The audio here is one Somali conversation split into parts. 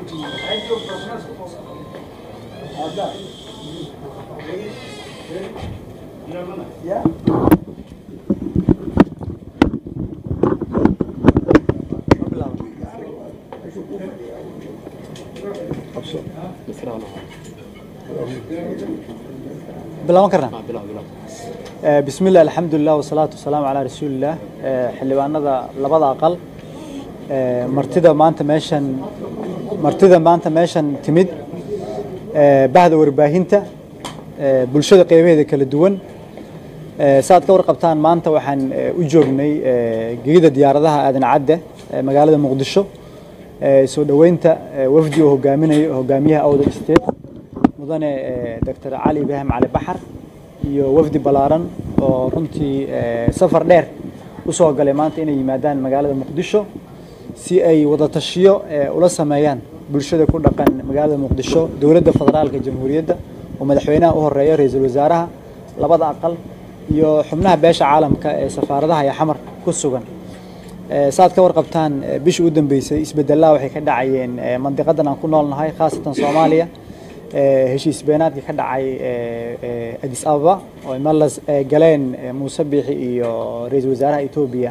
bilaaban karnaa bismi illah alxamdulilah wasalaatu wasalaamu calaa rasuulillaah xildhibaanada labada aqal martida maanta meeshan martida maanta meeshan timid bahda warbaahinta bulshada qeybaheeda kala duwan saaad ka warqabtaan maanta waxaan u joognay gegida diyaaradaha aadan cadde magaalada muqdisho soo dhoweynta wafdi oo hogaaminayo hogaamiyaha awdal state mudane doctor cali ibraahim cali baxar iyo wafdi ballaaran oo runtii safar dheer u soo galay maanta inay yimaadaan magaalada muqdisho si ay wada tashiyo ula sameeyaan bulshada ku dhaqan magaalada muqdisho dowladda federaalka jamhuuriyadda oo madaxweynaha u horeeya ra-iisul wasaaraha labada aqal iyo xubnaha beesha caalamka ee safaaradaha iyo xamar ku sugan saad ka warqabtaan bishii u dambeysay isbedelada waxay ka dhacayeen mandiqadan aan ku noolnahay khaasatan soomaaliya heshiis beenaadkii ka dhacay adis ababa oo malas galeen muuse biixi iyo ra-iisul wasaaraha etoobiya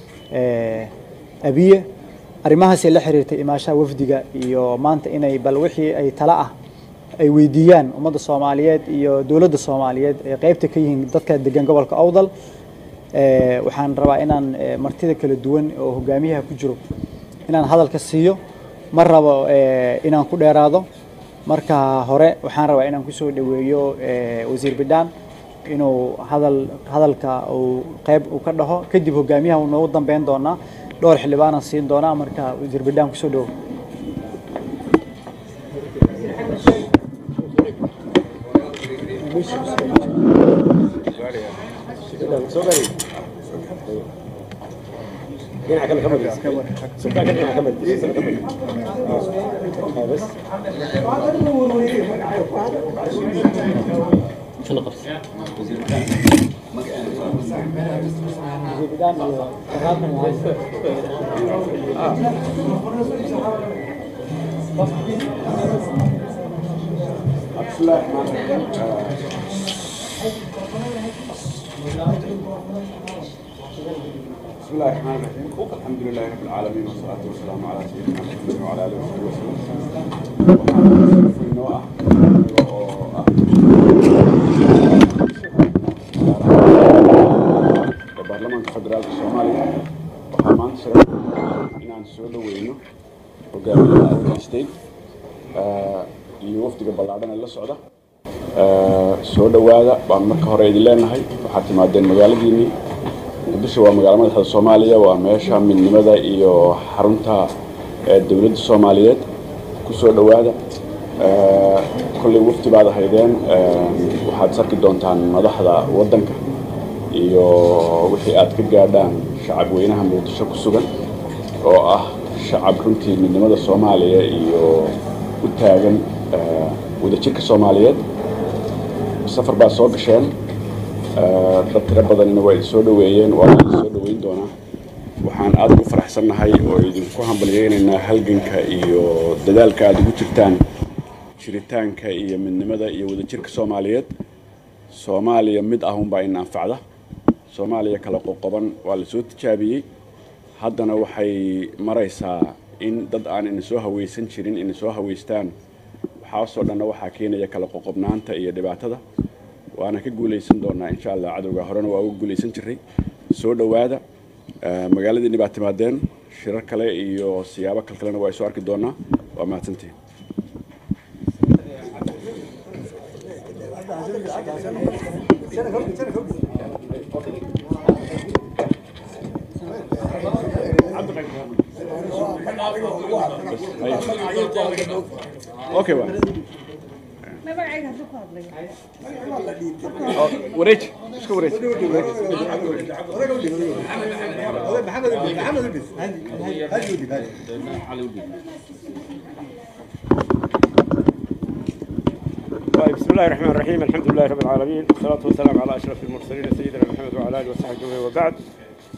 abiye arrimahaasay la xiriirtay imaashaha wafdiga iyo maanta inay bal wixii ay tala ah ay weydiiyaan ummadda soomaaliyeed iyo dowladda soomaaliyeed ee qeybta ka yihiin dadka degan gobolka awdal waxaan rabaa inaan martida kala duwan oo hogaamiyaha ku jiro inaan hadalka siiyo ma rabo inaan ku dheeraado marka hore waxaan rabaa inaan kusoo dhoweeyo wasiir bidhaan inuu hadal hadalka uu qeyb uu ka dhaho kadib hogaamiyaha uu noogu dambeyn doonaa dhowr xildhibaanaan siin doonaa marka wasiir bidhaan kusoo dhowo بسم الله الرحمن الرحيم بسم الله الرحمن الرحيم الحمد لله رب العالمين والصلاة والسلام على سيدنا محمد وعلى آله وصحبه وسلم waxaan sharaf weyn noo ah oo ah ee baarlamaanka federaalka soomaaliya waxaa maanta sharaf inaan soo dhaweyno hogaamiyaha African State iyo wafdiga ballaadhan ee la socda soo dhowaada baan marka hore idin leenahay waxaad timaadeen magaaladiinii muqdisho waa magaalo madaxda soomaaliya waa meesha midnimada iyo xarunta dowladda soomaaliyeed ku soo dhowaada kolley wafdi baad ahaydeen waxaad sarki doontaan madaxda waddanka iyo wixii aad ka gaadhaan shacab weynaha muqdisho ku sugan oo ah shacab runtii midnimada soomaaliya iyo u taagan wadajirka soomaaliyeed safar baa soo gasheen dad tiro badanina waa idin soo dhoweeyeen waa idin soo dhoweyn doonaa waxaan aad ugu faraxsannahay oo idinku hambalyeynaynaa halganka iyo dadaalka aad ugu jirtaan jiritaanka iyo midnimada iyo wadajirka soomaaliyeed soomaaliya mid ah unbaa in anfacda soomaaliya kala qoqoban waa la soo tijaabiyey haddana waxay maraysaa in dad aan ina soo hawaysan jirin ina soo hawaystaan waxaasoo dhanna waxaa keenaya kala qoqobnaanta iyo dhibaatada waana ka guulaysan doonaa insha allah cadowga horena waa uga guulaysan jiray soo dhowaada magaaladiinni baa timaadeen shirar kale iyo siyaabo kal kalena waa soo arki doonaa waa mahadsantihin okay waa wareej iska wareej طيب بسم الله الرحمن الرحيم الحمد لله رب العالمين والصلاة والسلام على أشرف المرسلين سيدنا محمد وعلى آله وصحبه أجمعين وبعد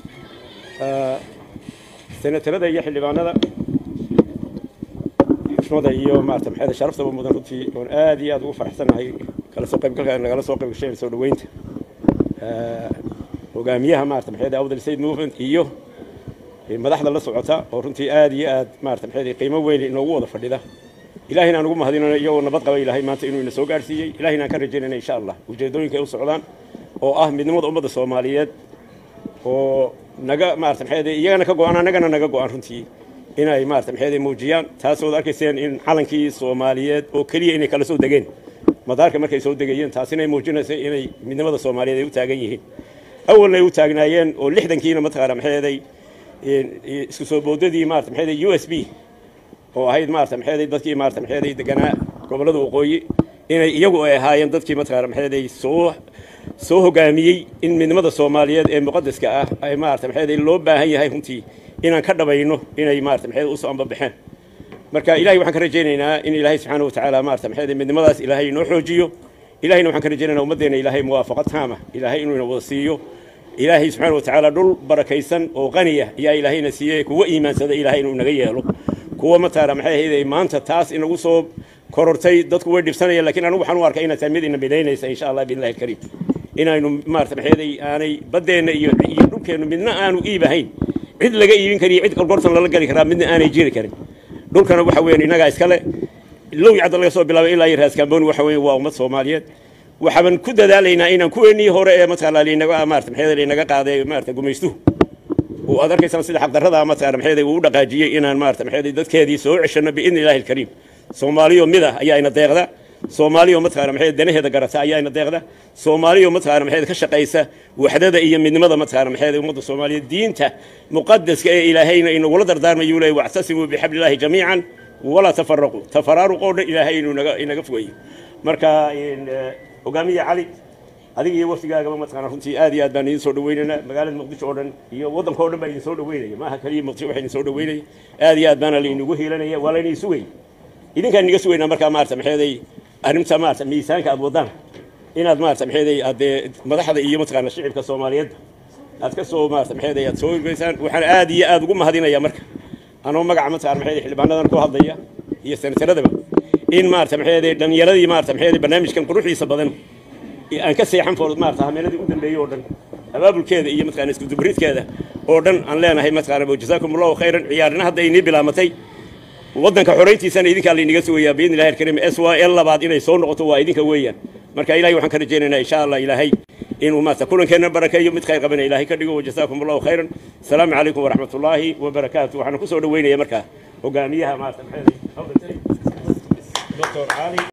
آه، سنة لدى يحيى لبانada xishmada iyo maarata maxay sharaftaba mudan runtii oon aad iyo aad ugu faraxsanahay kala soo qaybgalka nagala soo qayb gashay soo dhaweynta hogaamiyaha maarata maxay awdal sayd movement iyo madaxda la socota oo runtii aad iyo aad maarata maxay qiimo weyn inoogu wada fadhida ilaahayna aan ugu mahadinayno iyagoo nabad qaba ilaahay maanta inuu ina soo gaarsiiyey ilaahayna aan ka rajaynayna insha allah ujeedooyinka ay u socdaan oo ah midnimada ummadda soomaaliyeed oo naga maarata maxay iyagana ka go-aan annagana naga go-aan runtii inay maarata maxay muujiyaan taasood arkayseen in calankii soomaaliyeed oo keliya inay kala soo degeen madaarka markay soo degayeen taasina ay muujinaysa inay midnimada soomaaliyeed ay u taagan yihiin awalna ay u taagnaayeen oo lixdankiina mataqaana maxay isku soo boodadii maarata maxay u s b oo ahayd maarata maxay dadkii maarata maxay deganaa gobollada waqooyi inay iyagu ay ahaayeen dadkii mataqaana maxay soo soo hogaamiyey in midnimada soomaaliyeed ee muqadaska ah ay maarata maxay loo baahan yahay runtii inaan ka dhabayno inay maarata maxay u soo ambabaxeen marka ilahay waxaan ka rajaynaynaa in ilaahay subxaana watacaala maarata maxay midnimadaas ilaahay inoo xoojiyo ilahayna waxaan ka rajaynaynaa ummaddeena ilaahay muwaafaqad taama ilaahay inuu ina wada siiyo ilaahay subxaana watacaala dhul barakaysan oo qaniya ayaa ilaahayna siiyey kuwa iimaansada ilaahay inuu naga yeelo kuwa mataara maxay ahayd maanta taas inagu soo korortay dadku way dhibsanayaan lakiin anigu waxaan u arkay inay tahay mid ina midaynaysa insha allah biillahi alkariim inaynu maarata maxay aanay baddeenna iyo iyo dhulkeennu midna aanu iibahayn cid laga iibin kariyo cid gorgortan lala geli karaa midna aanay jiri karin dhulkana waxa weeyaan innagaa iskale low cadda laga soo bilaabay ilaa iyo raaskaamboni waxa weeye waa ummad soomaaliyeed waxaan ku dadaalaynaa inaan kuweenii hore ee mataqaana linaga maarata maxay linaga qaaday maarata gumaystuhu oo aad arkaysaan sida xaqdarrada mataqaana maxay uu u dhaqaajiyey inaan maarata maxay dadkeedii soo ceshano biidni illaahi alkariim soomaaliyo mid ah ayaa ina deeqda soomaaliyo mataqaana maxay danaheeda garata ayaa ina deeqda soomaaliyo mataqaana maxay ka shaqaysa waxdada iyo midnimada mataqaana maxay ummadda soomaaliyeed diinta muqaddaska ee ilaahayna inagula dardaarmayu leeyahy wactasimuu bixablillahi jamiican walaa tafaraquu tafaraaruqoo dhan ilaahay inuu naga inaga fogeeyo marka hogaamiya cali adiga iyo waftigaagaba mataqaana runtii aad iyo aad baan idin soo dhaweynaynaa magaalada muqdisho oo dhan iyo waddanka o dhan baa idin soo dhaweynaya maaha kaliya muqdisho waxa idin soo dhaweynaya aad iyo aad baana laynagu hiilanaya waa laynay sugay idinkaan inaga sugaynaa markaa maarata maxeeday arrinta maarata miisaanka aad wadaan inaad maarata maxeeday aad dee madaxda iyo mataqaana shicibka soomaaliyeed aad ka soo maarata maxeeday aad soo hirgeysaan waxaan aad iyo aad ugu mahadinayaa marka anoo magaca mataqaana maxeeday xildhibaanadan ku hadlaya iyo senataradaba in maarata maxeeday dhallinyaradii maarata maxeeday barnaamijkan quruxdiisa badan aan ka seexan foor maarata hameeladii u dambeeyey oo dhan abaabulkeeda iyo mataqaana isku dubridkeeda oo dhan aan leenahay mataqaana jazaakum allahu khayran ciyaarina hadda inii bilaamatay waddanka xorayntiisana idinkaa laynaga sugayaa biidni illahi alkariim s y l labaad inay soo noqoto waa idinka weeyaan marka ilahay waxaan ka rajaynaynaa insha allah ilaahay inuu maarata kulankeenna barakeeyo mid khayr qabana ilaahay ka dhigo wajazaakum allahu khayran asalaamu calaykum waraxmat ullaahi wabarakaatu waxaan ku soo dhaweynaya markaa hogaamiyaha maarata maxay doctor cali